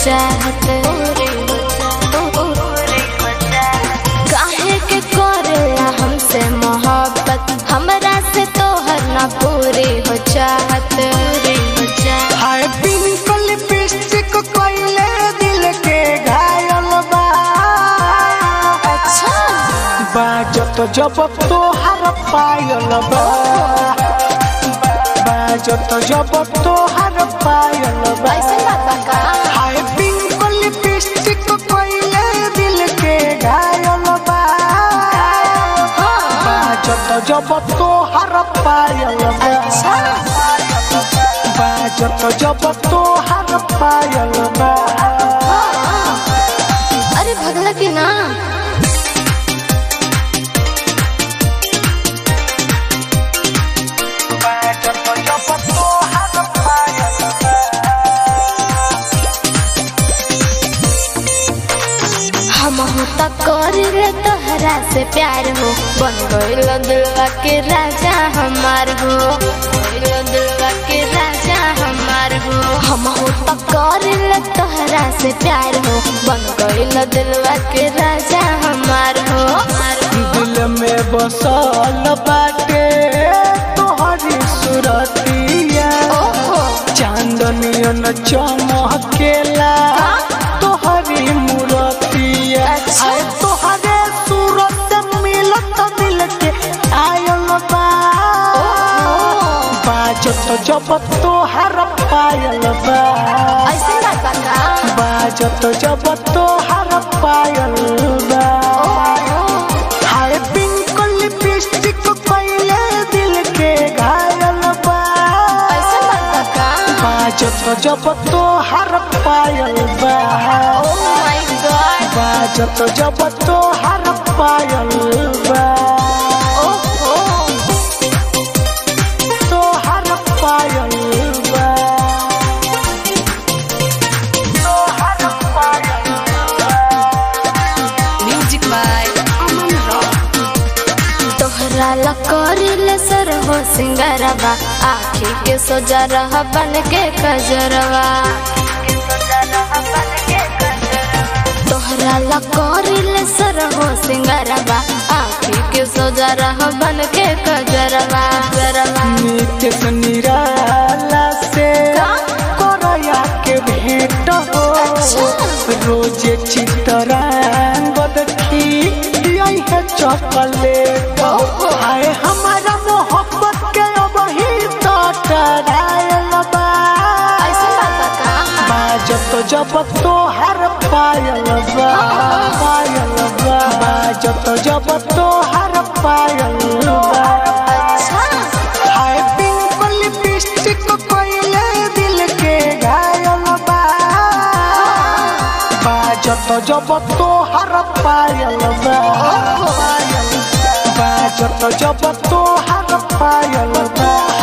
चाहत काहे के करेला हमसे मोहब्बत हमरा से तोहर ना पूरी हो चाहत पूरी हो चाहत हाय पिंपल लिपस्टिक कोइले दिल के घायल बा अच्छा बाजत जब तोहर पायल बा बाजत जब तोहर पायल बा ऐसे बात बा का हाय पिंपल लिपस्टिक कोइले दिल के घायल बा हाँ बाजत जब तोहर पायल बा अच्छा बाजत जब तोहर पायल बा हाँ। अरे भगला की ना बाजत जब तोहर पायल बा हम त करिले तोहरा से प्यार हो बन गइल दिलवा के राजा हमार हो गइल दिलवा के राजा हमार हो हम त करिले तोहरा से प्यार हो बन गइल दिलवा के राजा हमार हो दिल में बसल बाटे तोहरी सुरतिया ओहो चांदनियन चमकेला तोहरी मूरतिया अच्छा। आए तोहरे सूरत मिलत दिल के आयल बा बाजत जब तोहर पायल बा ऐसे बात बा का बाजत जब तोहर पायल बा ओहो हाय पिंक लिपस्टिक पहले दिल के घायल बा ऐसे बात बा का बाजत जब तोहर पायल बा ओ माय गॉड बाजत जब तोहर पायल बा ओहो तोहर पायल बा तोहर पायल म्यूजिक बाय अमन रॉक तोहरा ला करिले सर हो सिंगारवा आखी के सोजा रह बन के कजरवा तोहरा ला करिले सर हो सिंगारवा आखी के सोजा रह बन के कजरवा जरवा नित्य निराला से का? करया के भेंट हो अच्छा। रोज चितरांग देखी यही है चॉकलेट ओहो। हाय हमारा मोहब्बत के अब ही तो टरायल बा ऐसे बात बा का बाजत जब तोहर पायल बा पायल बा बाजत जब तोहर पायल बा अच्छा हाय पिंपल लिपस्टिक कोइले दिल के घायल बा बाजत जब तोहर पायल बा पायल बाजत जब तोहर पायल बा